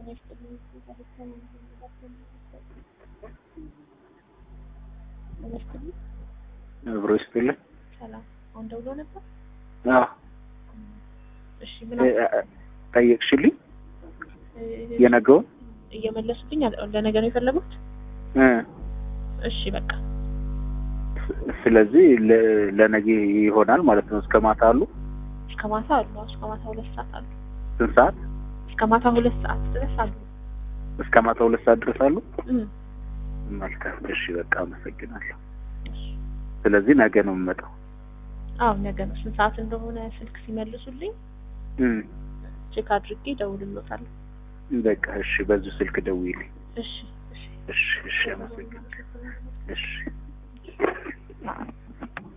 አብሮ ይስጥልኝ። ሰላም። አሁን ደውሎ ነበር። አዎ እሺ ምን ጠየቅሽልኝ? እ- የነገውን እየመለሱልኝ አለ- ለነገ ነው የፈለጉት? እ እሺ በቃ ስለዚህ ለ- ለነገ ይሆናል ማለት ነው። እስከ ማታ አሉ። እስከ ማታ አሉ። አዎ፣ እስከ ማታ ሁለት ሰዓት አሉ። ስንት ሰዓት? እስከ ማታ ሁለት ሰዓት ድረስ አሉ። እስከ ማታ ሁለት ሰዓት ድረስ አሉ። እም፣ መልካም። እሺ በቃ አመሰግናለሁ። ስለዚህ ነገ ነው የምመጣው። አዎ ነገ ነው። ስንት ሰዓት እንደሆነ ስልክ ሲመልሱልኝ እም፣ ቼክ አድርጌ እደውልልዎታለሁ። በቃ እሺ፣ በዚሁ ስልክ ደውይልኝ። እሺ እሺ እሺ፣ እሺ፣ አመሰግናለሁ። እሺ